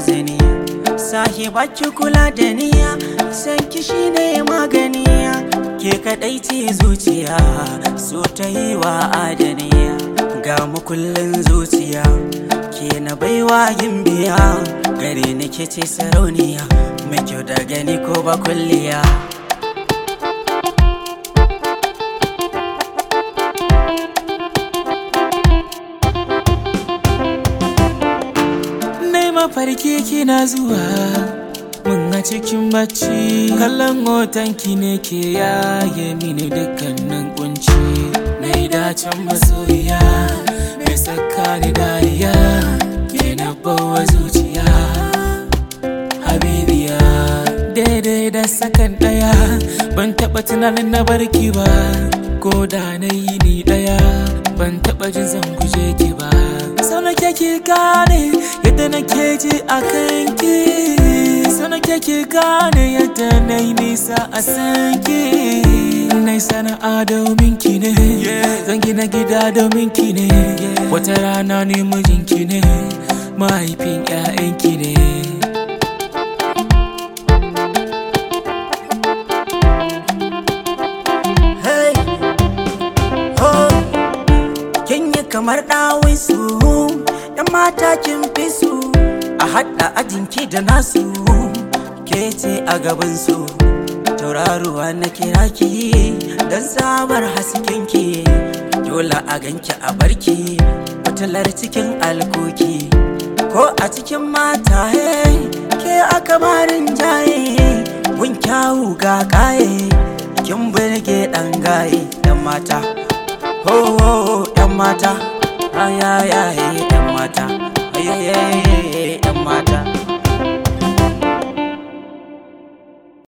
razani sahiba ki kula da niya san ki shine magani ke kadai ce zuciya so ta yi wa adaniya ga makullin zuciya ke na baiwa yin biya gare ni ke ce sarauniya mai kyau da gani ko ba kulliya Nai mafarki kina zuwa mun a cikin bacci kallon hotonki ne ke yaye mini dukkanin kunci mai dacin masoyiya mai saka ni dariya ke na bawa zuciya habibiya daidai da sakan daya ban taba tunanin na barki ba ko da na yi ni daya ban taba jin zan guje ki ba sau na ki gane yadda nake ji a kanki sau na ki gane yadda na yi nisa a sanki na yi sana'a domin ki ne zan gina gida domin ki ne wata rana ne mijinki ne mahaifin 'ya'yanki ne Hey, oh, kin yi kamar ɗawin su, ‘yan mata kin fi su, a haɗa ajinki da nasu, ke ce a gaban su. Tauraruwa na kira ki, don samar haskenki, dole a ganki a barki, fitilar cikin alkoki. Ko a cikin mata, hey, ke a kamarin jaye, gun kyawu ga kaye. kin burge ɗan gaye ɗan mata ho ho ho ɗan mata ayayaye ɗan mata ayayaye